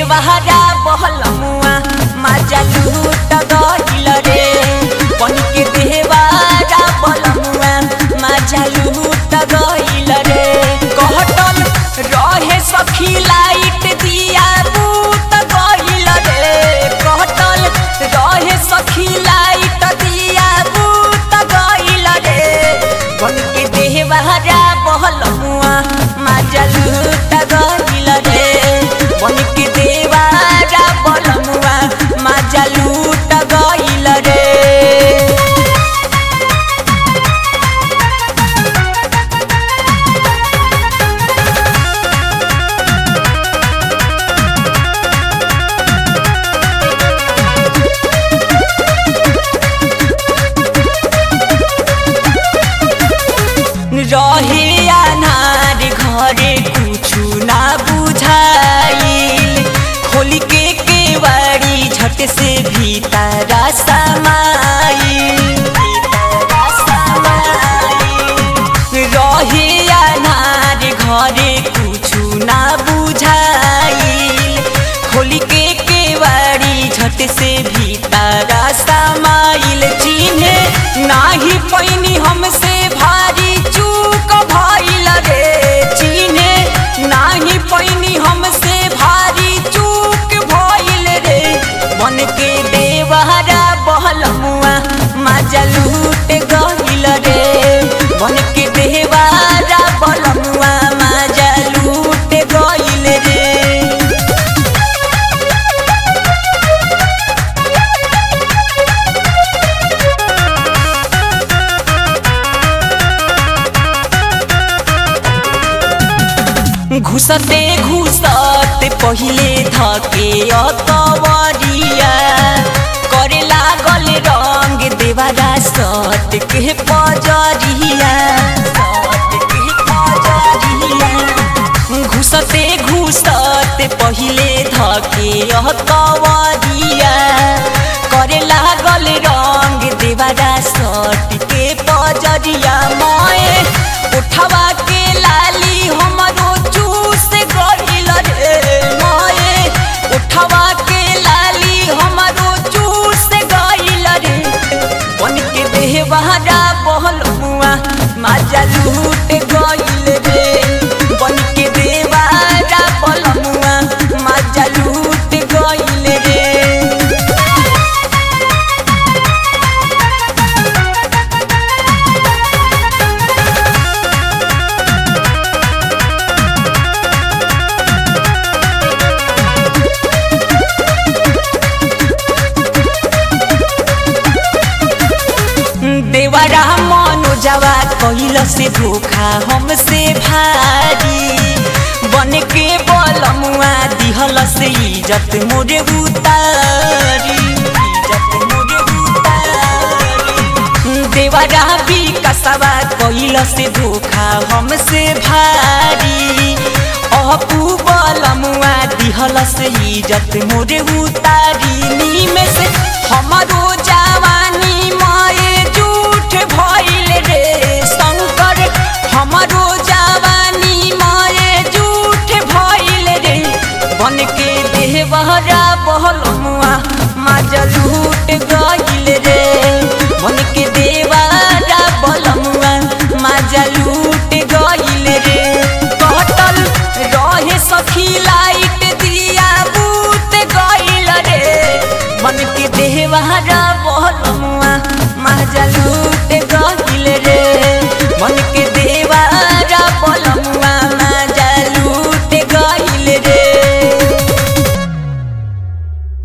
देवहरा बहलमुआ माजा लूट गइल रे बन के देवहरा बहलमुआ माजा लूट गइल रे कहटल रहे सखी लाइट दिया बूत गइल रे कहटल रहे सखी लाइट दिया बूत गइल रे बन के देवहरा बहलमुआ माजा लूट गइल रे बन के देवहरा बहलमुआ माजा लूट गइल रे रहे अनार घरे कुछु ना बुझाइल खोल के केवाड़ी झट से भीतर समाइल भीतर समाइल। रहे अनार घरे कुछु ना बुझाइल खोल के केवाड़ी झट से भीतर समाइल चिन्हे नाही पैनी हमसे भारी चूक भइल रे चिन्हे नाही पैनी हमसे भारी चूक भइल रे मन के देवहरा बहलमुआ माजा लूट गइल रे मन के देवहरा बहलमुआ माजा लूट गइल रे घुसते घुसते पहिले धके अतवरिया करे लागल रंग देवारा सत के पजरिया सत के पजरिया घुसते घुसते पहिले धके अतवरिया करे लागल रंग देवारा सट के पजरिया मोए उठवा के लाली हमरो चूस गइल रे मोए उठवा के लाली हमरो चूस गइल रे बन के देहवारा बहल हुआ माजा लूट गइल रे बन के देवारा बलमुआ माजा लूट गइल रे देवरा मनोजवा कैल से धोखा हमसे भारी बन के बलमुआ दिहल से इज्जत मोरे उतारी इज्जत मोरे उतारी देवरा भी कसवा कैल से धोखा हमसे भारी अपू बलमुआ दिहल से इज्जत मोरे उतारी नीमे से हमारो जवानी माए झूठ भइल रे शंकर हमारो जवानी माए झूठ भइल रे बन के देहबहरा बहल मुआ माजा लूट गइल रे बन के